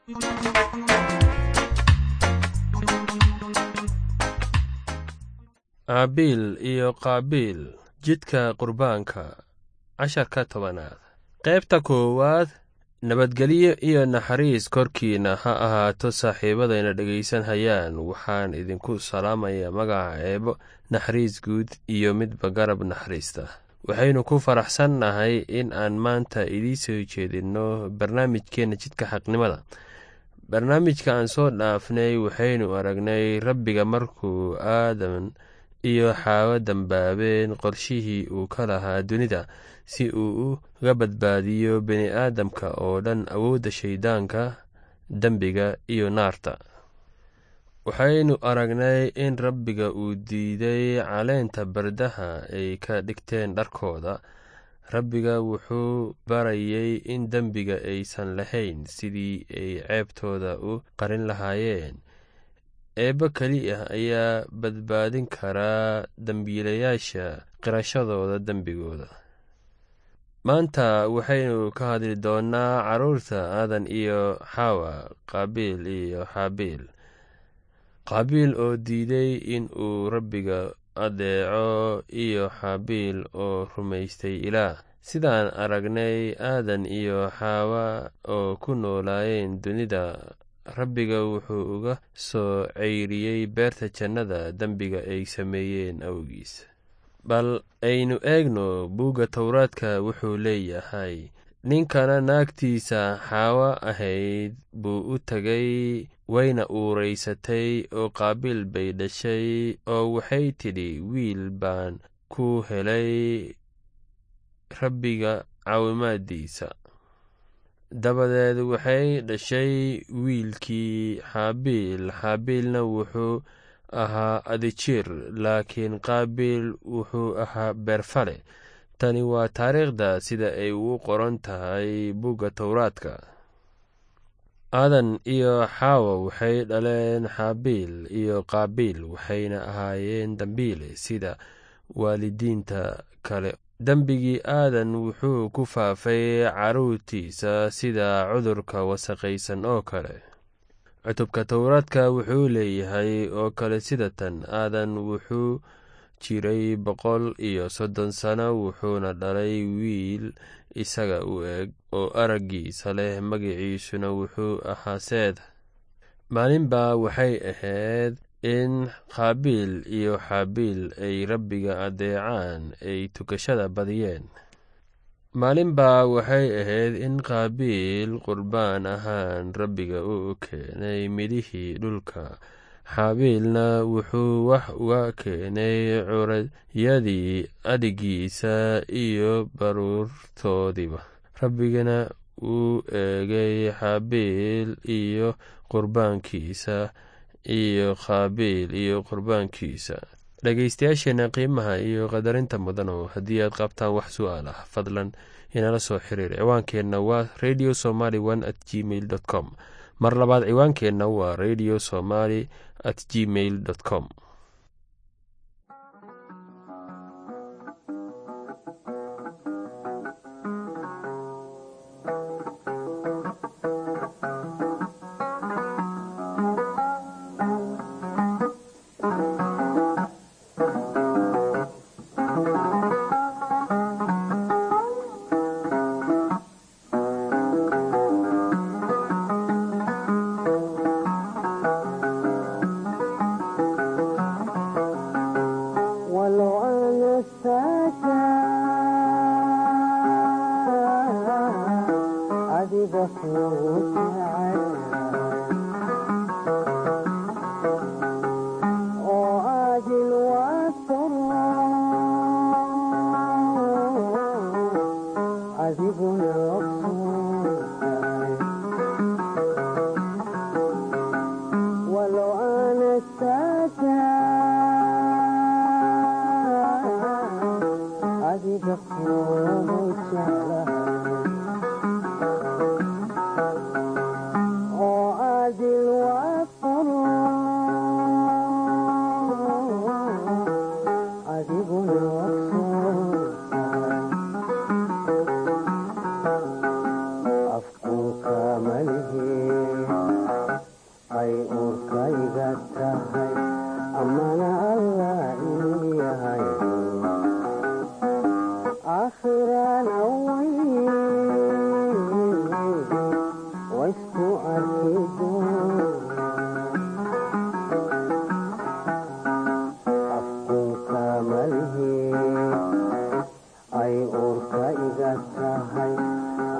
aabiil iyo qaabiil jidka qurbaanka casharka tobanaad qaybta koowaad nabadgelyo iyo naxariis korkiina ha ahaato saaxiibadayna dhegaysan hayaan waxaan idinku salaamayaa magaca eebo naxariis guud iyo midba garab naxariista waxaynu ku faraxsannahay in aan maanta idiin soo jeedinno barnaamijkeenna jidka xaqnimada barnaamijka aan soo dhaafnay waxaynu aragnay rabbiga markuu aadan iyo xaawo dambaabeen qorshihii uu ka lahaa dunida si uu uga badbaadiyo bini aadamka oo dhan awoodda shayddaanka dembiga iyo naarta waxaynu aragnay in rabbiga uu diiday caleenta bardaha ay ka dhigteen dharkooda rabbiga wuxuu barayay in dembiga aysan lahayn sidii ay ceebtooda u qarin lahaayeen eebbo keli ah ayaa badbaadin karaa dembiilayaasha qirashadooda dembigooda maanta waxaynu ka hadli doonnaa carruurta aadan iyo xawa qaabiil iyo xaabiil qaabiil oo diiday in uu rabbiga adeeco iyo xaabiil oo rumaystay ilaah sidaan aragnay aadan iyo xaawa oo ku noolaayeen dunida rabbiga wuxuu uga soo ceyriyey beerta jannada dembiga ay sameeyeen awgiis bal aynu eegno buugga towraadka wuxuu leeyahay ninkana naagtiisa xaawo ahayd buu u tegay wayna uuraysatay oo qaabiil bay dhashay oo waxay tidhi wiil baan ku helay rabbiga caawimaadiisa dabadeed waxay dhashay wiilkii xaabiil xaabiilna wuxuu ahaa adijir laakiin qaabiil wuxuu ahaa beerfale tani waa taariikhda sida ay ugu qoran tahay bugga towraadka aadan iyo xaawa waxay dhaleen xaabiil iyo qaabiil waxayna ahaayeen dambiile sida waalidiinta kale dembigii aadan wuxuu ku faafay carruurtiisa sida cudurka wasaqaysan oo kale cutubka towraadka wuxuu leeyahay oo kale sida tan aadan wuxuu jiray boqol iyo soddon sano wuxuuna dhalay wiil isaga u eg oo araggiisa leh magiciisuna wuxuu ahaa seeda maalinbaa waxay ahayd in qaabiil iyo xaabiil ay rabbiga adeecaan ay tukashada badiyeen maalinbaa waxay ahayd in qaabiil qurbaan ahaan rabbiga u keenay midhihii dhulka xaabiilna wuxuu wax uga keenay curayadii adhigiisa iyo baruurtoodiiba rabbigana wuu eegay xaabiil iyo qurbaankiisa iyo qaabiil iyo qurbaankiisa dhegaystayaasheena qiimaha iyo qadarinta mudanow haddii aad qabtaan wax su'aal ah fadlan inala soo xiriir ciwaankeenna waa radio somaly one at gmail dot com mar labaad ciwaankeenna waa radio somaly at gmail dot com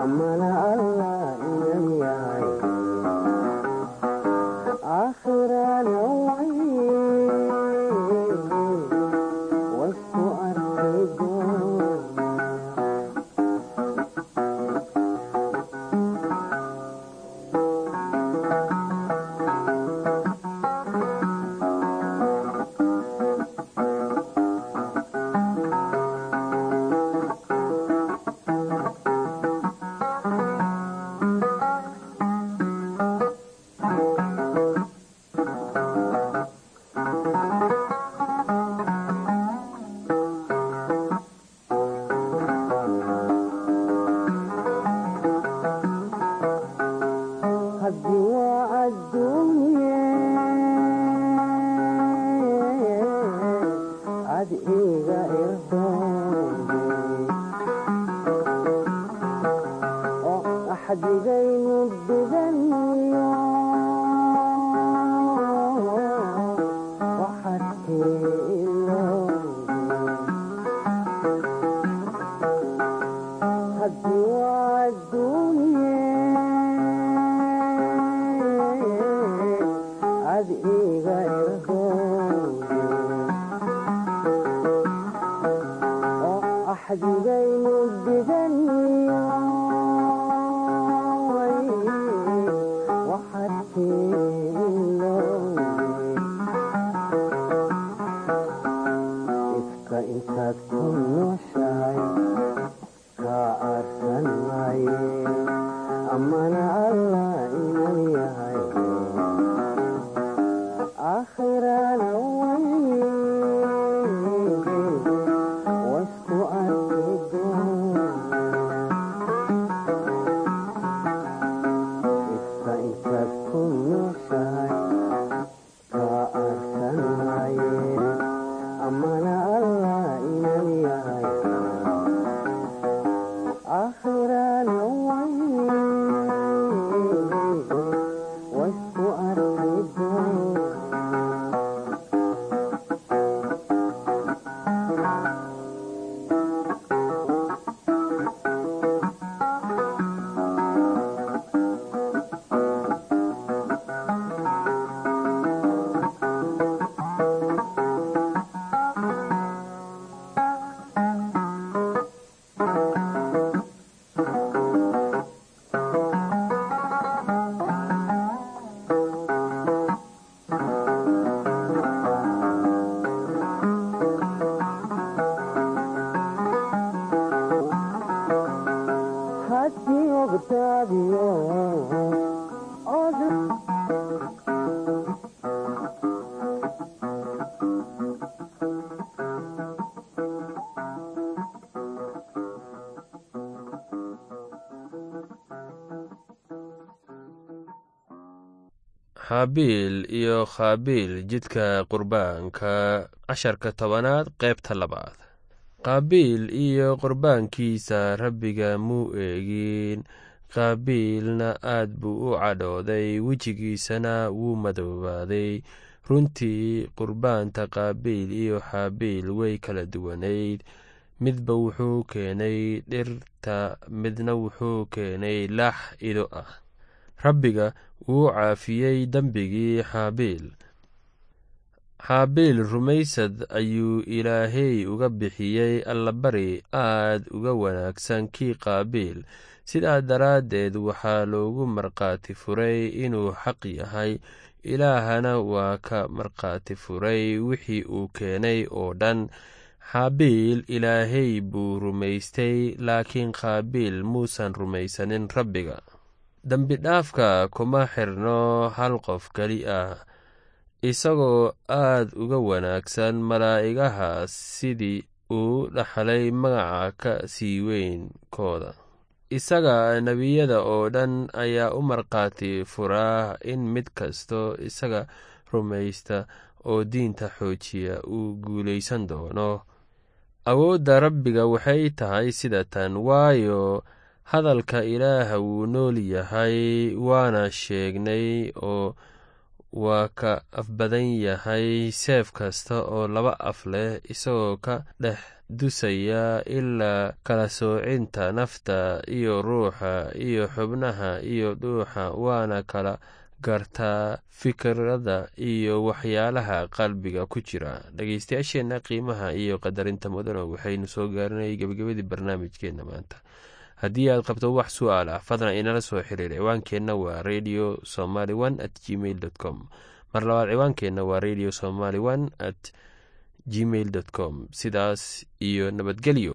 amana allah inan yahay aakhirana way wasku arki doona haddii waa adduunye ad iga irdoonde oo axdigaynu dhiganiyo waxadkee ilowde haddii waa adduunye ad iga irdoonde oo axdigaynu dhiganiyo waxadkee ilowde ifka intaad ku nooshahay kaa aarsan maaye amana allah inan yahay aakhirana way wasku arki doona ifka intaad ku nooshahay kaa aarsan maaye amana allah inan yahay aakhirana way wasku arki doona haddii ogtaadiyo od xaabiil iyo khaabiil jidka qurbaanka casharka tobanaad qaybta labaad qaabiil iyo qurbaankiisa rabbiga muu eegin qaabiilna aad buu u cadhooday wejigiisana wuu madoobaaday runtii qurbaanta qaabiil iyo xaabiil way kala duwanayd midba wuxuu keenay dhirta midna wuxuu keenay lax ido ah rabbiga wuu caafiyey dembigii xaabiil xaabiil rumaysad ayuu ilaahey uga bixiyey allabari aad uga wanaagsan kii qaabiil sidaa daraaddeed waxaa loogu markhaati furay inuu xaq yahay ilaahana waa ka markhaati furay wixii uu keenay oo dhan xaabiil ilaahey buu rumaystay laakiin qaabiil muusan rumaysanin rabbiga dembidhaafka kuma xirno hal qof keli ah isagoo aad uga wanaagsan malaa'igaha sidii uu dhaxlay magaca ka sii weynkooda isaga nebiyada oo dhan ayaa u markhaati furaa in mid kasto isaga rumaysta oo diinta xoojiya uu guulaysan doono awoodda rabbiga waxay tahay sida tan waayo hadalka ilaaha wuu nool yahay waana sheegnay oo waa ka af badan yahay seef kasta oo laba af leh isagoo ka dhex dusaya ilaa kala soocinta nafta iyo ruuxa iyo xubnaha iyo dhuuxa waana kala gartaa fikirada iyo waxyaalaha qalbiga ku jira dhegeystayaasheenna qiimaha iyo qadarinta mudano waxaynu soo gaarinayay gebagabadii barnaamijkeenna maanta haddii aad qabto wax su-aal ah fadlan inala soo xiriir ciwaankeenna waa radio somaly one at gmail dot com mar labaad ciwaankeenna waa radio somaly one at gmail dot com sidaas iyo nabadgelyo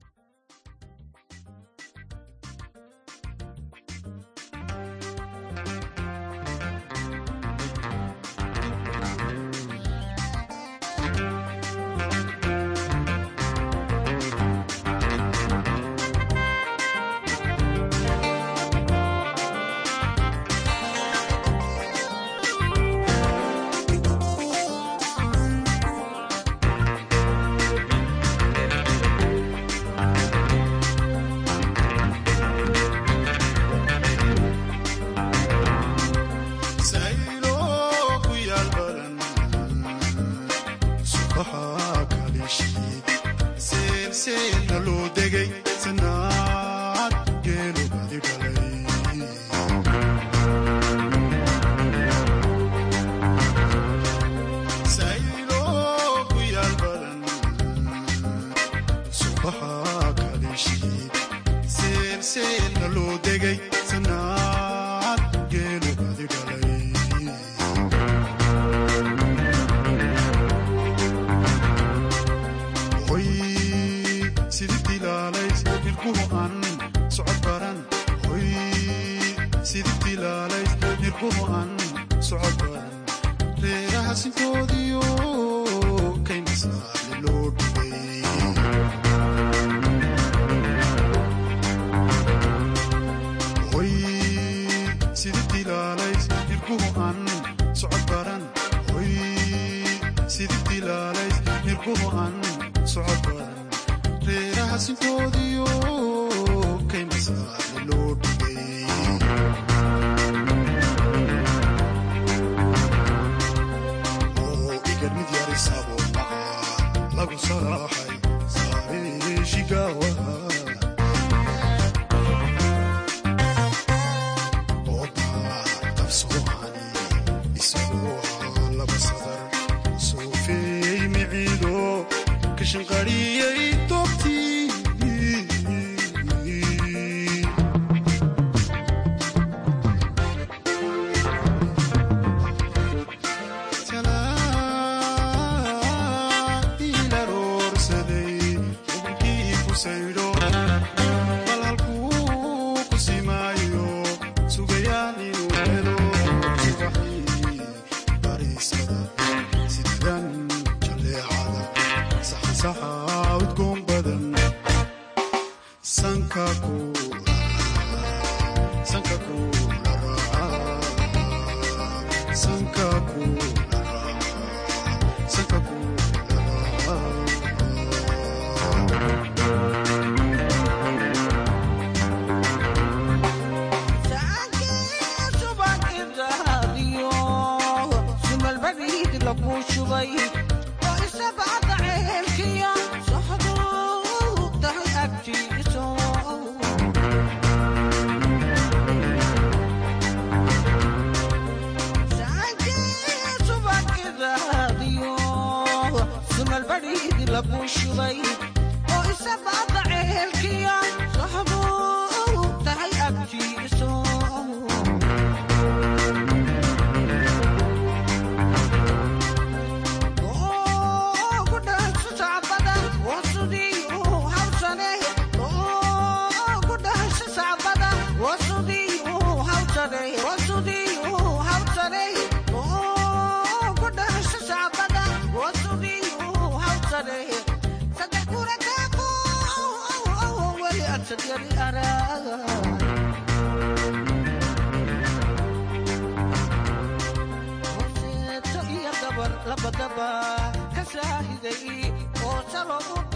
labadaba ka saahiday oo salo u